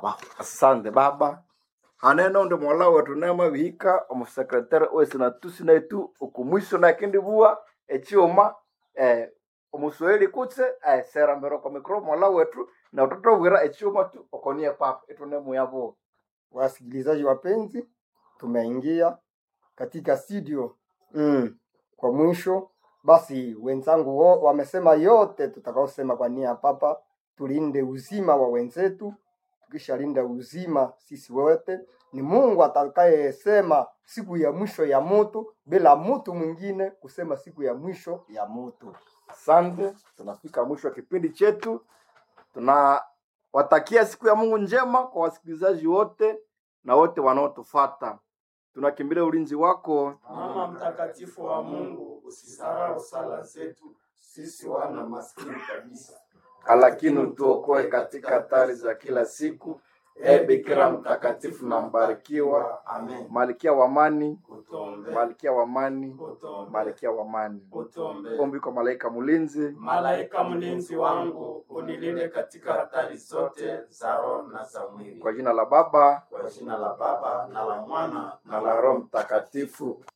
baba asante baba haneno ndi mola wetu nema bihika omusekretari wesi natusi naitu okumwiso nakindi bua echioma eh, omuswahili kutse eh, serambero kwa mikro mola wetu na utotobwira echioma tu okonie papa etunemu yabo Wasikilizaji wapenzi, tumeingia katika studio mm. Kwa mwisho basi, wenzangu wo, wamesema yote tutakaosema kwa nia ya Papa. Tulinde uzima wa wenzetu, tukishalinda uzima sisi wote, ni Mungu atakayesema siku ya mwisho ya mutu bila mutu mwingine kusema siku ya mwisho ya mutu. asante tunafika mwisho wa kipindi chetu tunawatakia siku ya mungu njema kwa wasikilizaji wote na wote wanaotufata tunakimbilia ulinzi wako Mama mtakatifu wa Mungu, usisahau sala zetu sisi wana maskini kabisa. lakini utuokoe katika hatari za kila siku e bikira mtakatifu na mbarikiwa Amen. malkia wa amani Utombe, malkia wa amani utombe, malkia wa amani utombe. ombi kwa malaika mlinzi Malaika mlinzi wangu, unilinde katika hatari zote za roho na za mwili. kwa jina la baba Kwa jina la Baba na la Mwana na la roho mtakatifu